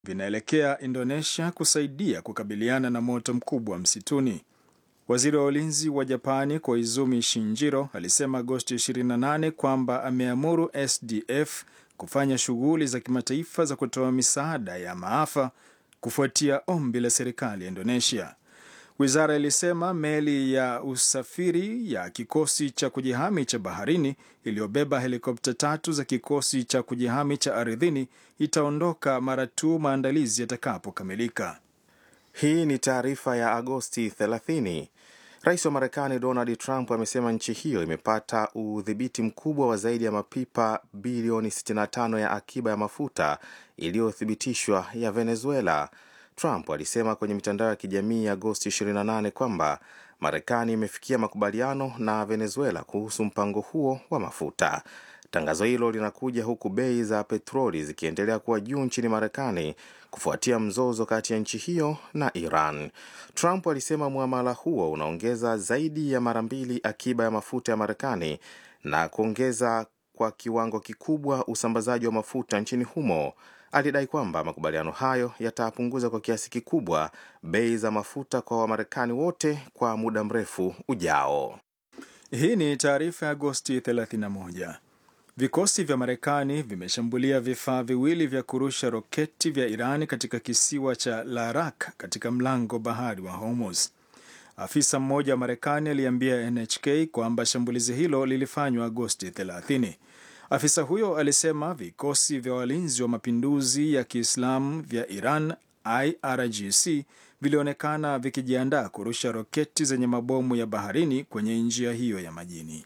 vinaelekea Indonesia kusaidia kukabiliana na moto mkubwa msituni. Waziri wa ulinzi wa Japani Koizumi Shinjiro alisema Agosti 28 kwamba ameamuru SDF kufanya shughuli za kimataifa za kutoa misaada ya maafa kufuatia ombi la serikali ya Indonesia. Wizara ilisema meli ya usafiri ya kikosi cha kujihami cha baharini iliyobeba helikopta tatu za kikosi cha kujihami cha ardhini itaondoka mara tu maandalizi yatakapokamilika. Hii ni taarifa ya Agosti 30. Rais wa Marekani Donald Trump amesema nchi hiyo imepata udhibiti mkubwa wa zaidi ya mapipa bilioni 65 ya akiba ya mafuta iliyothibitishwa ya Venezuela. Trump alisema kwenye mitandao ya kijamii ya Agosti 28 kwamba Marekani imefikia makubaliano na Venezuela kuhusu mpango huo wa mafuta. Tangazo hilo linakuja huku bei za petroli zikiendelea kuwa juu nchini Marekani kufuatia mzozo kati ya nchi hiyo na Iran. Trump alisema muamala huo unaongeza zaidi ya mara mbili akiba ya mafuta ya Marekani na kuongeza kwa kiwango kikubwa usambazaji wa mafuta nchini humo. Alidai kwamba makubaliano hayo yatapunguza kwa kiasi kikubwa bei za mafuta kwa Wamarekani wote kwa muda mrefu ujao. Hii ni taarifa ya Agosti 31. Vikosi vya Marekani vimeshambulia vifaa viwili vya kurusha roketi vya Iran katika kisiwa cha Larak katika mlango bahari wa Hormuz. Afisa mmoja wa Marekani aliambia NHK kwamba shambulizi hilo lilifanywa Agosti 30. Afisa huyo alisema vikosi vya walinzi wa mapinduzi ya Kiislamu vya Iran IRGC vilionekana vikijiandaa kurusha roketi zenye mabomu ya baharini kwenye njia hiyo ya majini.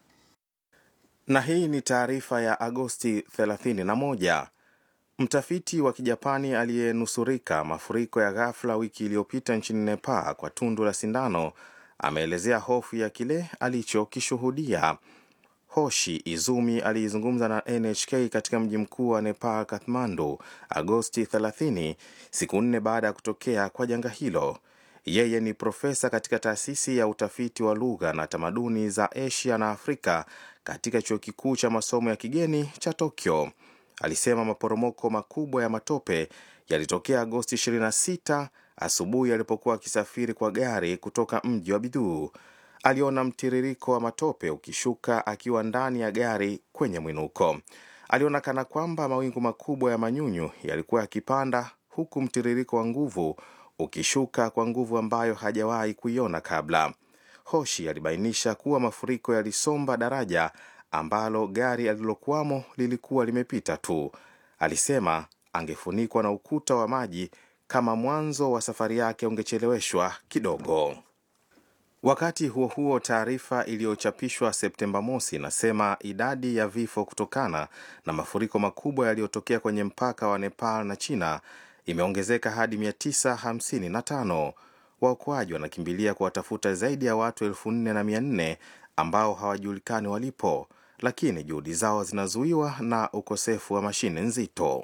Na hii ni taarifa ya Agosti 31. Mtafiti wa Kijapani aliyenusurika mafuriko ya ghafla wiki iliyopita nchini Nepal kwa tundu la sindano ameelezea hofu ya kile alichokishuhudia. Hoshi Izumi aliizungumza na NHK katika mji mkuu wa Nepal, Kathmandu, Agosti 30, siku nne baada ya kutokea kwa janga hilo. Yeye ni profesa katika taasisi ya utafiti wa lugha na tamaduni za Asia na Afrika katika chuo kikuu cha masomo ya kigeni cha Tokyo. Alisema maporomoko makubwa ya matope yalitokea Agosti 26 asubuhi alipokuwa akisafiri kwa gari kutoka mji wa Biduu. Aliona mtiririko wa matope ukishuka akiwa ndani ya gari kwenye mwinuko. Aliona kana kwamba mawingu makubwa ya manyunyu yalikuwa yakipanda, huku mtiririko wa nguvu ukishuka kwa nguvu ambayo hajawahi kuiona kabla. Hoshi alibainisha kuwa mafuriko yalisomba daraja ambalo gari alilokuwamo lilikuwa limepita tu. Alisema angefunikwa na ukuta wa maji kama mwanzo wa safari yake ungecheleweshwa kidogo. Wakati huo huo, taarifa iliyochapishwa Septemba mosi inasema idadi ya vifo kutokana na mafuriko makubwa yaliyotokea kwenye mpaka wa Nepal na China imeongezeka hadi 955. Waokoaji wanakimbilia kuwatafuta zaidi ya watu elfu nne na mia nne ambao hawajulikani walipo, lakini juhudi zao zinazuiwa na ukosefu wa mashine nzito.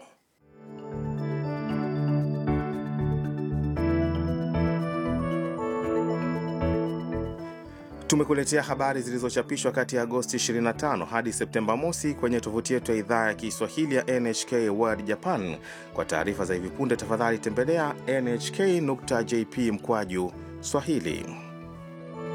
Tumekuletea habari zilizochapishwa kati ya Agosti 25 hadi Septemba mosi kwenye tovuti yetu ya idhaa ya Kiswahili ya NHK World Japan. Kwa taarifa za hivi punde, tafadhali tembelea nhk.jp mkwaju Swahili.